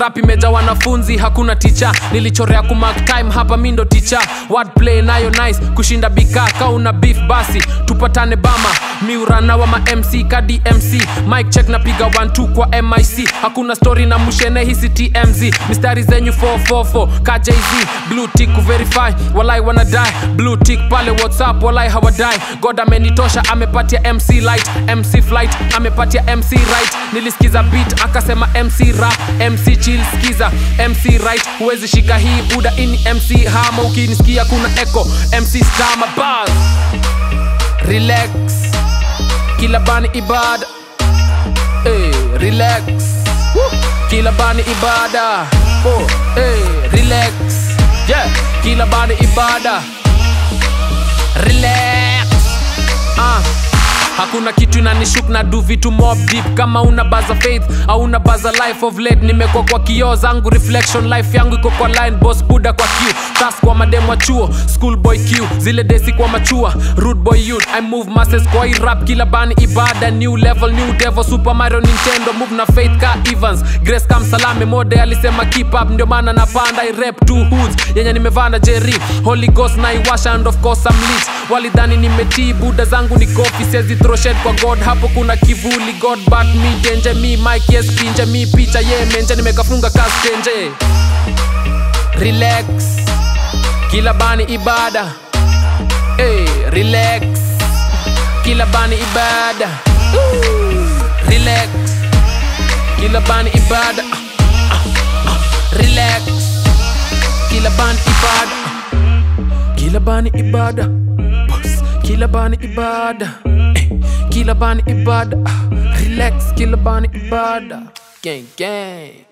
rap imeja wanafunzi hakuna ticha nilichorea kumark time hapa mindo ticha wordplay nayo nice kushinda bika kauna beef basi tupatane bama miurana wa ma mc kadi mc mike check napiga 12 kwa mic hakuna story na mushene hisi tmz mistari zenyu 444 ka jz blue tick kuverify walai wanadai blue tick pale whatsapp walai hawadai god amenitosha amepatia mc light mc flight amepatia mc right nilisikiza beat akasema mc rap mc chill skiza mc right huwezi shika hii buda ini mc hama ukinisikia kuna echo mc stama bars relax kila bani ibada hey, relax Woo. kila bani ibada oh, hey, relax yeah. kila bani ibada relax ah. hakuna kitu inanishuk na du vitu mob deep kama una baza faith au una baza life of late nimekwa kwa kioo zangu reflection life yangu iko kwa line boss buda kwa q tas kwa madem wa chuo school boy q zile desi kwa machua rude boy youth i move masses kwa hii rap kila bani ibada new level new devil super mario nintendo move na faith ka evans grace kam salame mode alisema keep up ndio maana napanda i rap two hoods yenye nimevaa na jerry holy ghost na iwasha and of course I'm lit walidhani nimetii buda zangu ni kofi sezi throw shade kwa god hapo kuna kivuli god but me denje me mike yes pinje me picha ye yeah, menje nimekafunga kastenje relax kila bani ibada hey, relax kila bani ibada Ooh, relax kila bani ibada Ah, ah, ah, relax kila bani ibada kila bani ibada Boss. kila bani ibada eh, kila bani ibada Ah, relax kila bani ibada gang gang